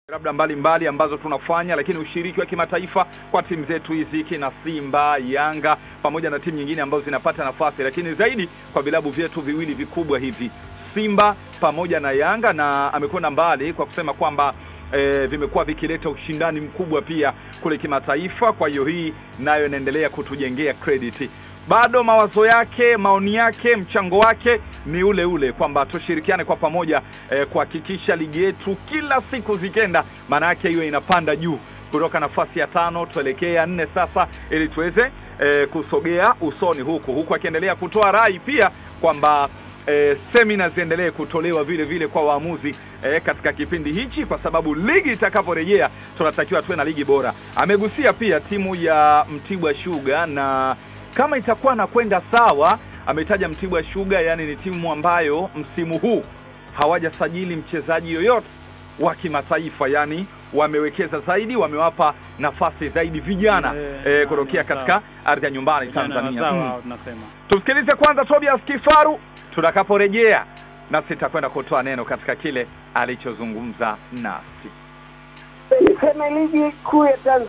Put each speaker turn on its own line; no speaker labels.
labda mbalimbali ambazo tunafanya, lakini ushiriki wa kimataifa kwa timu zetu hizi kina Simba, Yanga pamoja na timu nyingine ambazo zinapata nafasi, lakini zaidi kwa vilabu vyetu viwili vikubwa hivi Simba pamoja na Yanga, na amekwenda mbali kwa kusema kwamba e, vimekuwa vikileta ushindani mkubwa pia kule kimataifa. Kwa hiyo hii nayo inaendelea kutujengea credit. Bado mawazo yake, maoni yake, mchango wake ni ule ule kwamba tushirikiane kwa pamoja eh, kuhakikisha ligi yetu kila siku zikenda, maana yake hiyo inapanda juu kutoka nafasi ya tano tuelekee ya nne sasa, ili tuweze eh, kusogea usoni huku huku, akiendelea kutoa rai pia kwamba eh, semina ziendelee kutolewa vile vile kwa waamuzi eh, katika kipindi hichi, kwa sababu ligi itakaporejea tunatakiwa tuwe na ligi bora. Amegusia pia timu ya Mtibwa Sugar na kama itakuwa na kwenda sawa, ametaja Mtibwa Sugar, yani ni timu ambayo msimu huu hawajasajili mchezaji yoyote wa kimataifa, yani wamewekeza zaidi, wamewapa nafasi zaidi vijana
Eh,
eh,
ah,
kutokea
sawa.
katika ardhi ya nyumbani
Vijana
Tanzania.
wazawa
Mm.
hao tunasema.
Tumsikilize kwanza Tobias Kifaru, tutakaporejea nasi tutakwenda kutoa neno katika kile alichozungumza nasi.
Niseme ligi kuu ya Tanzania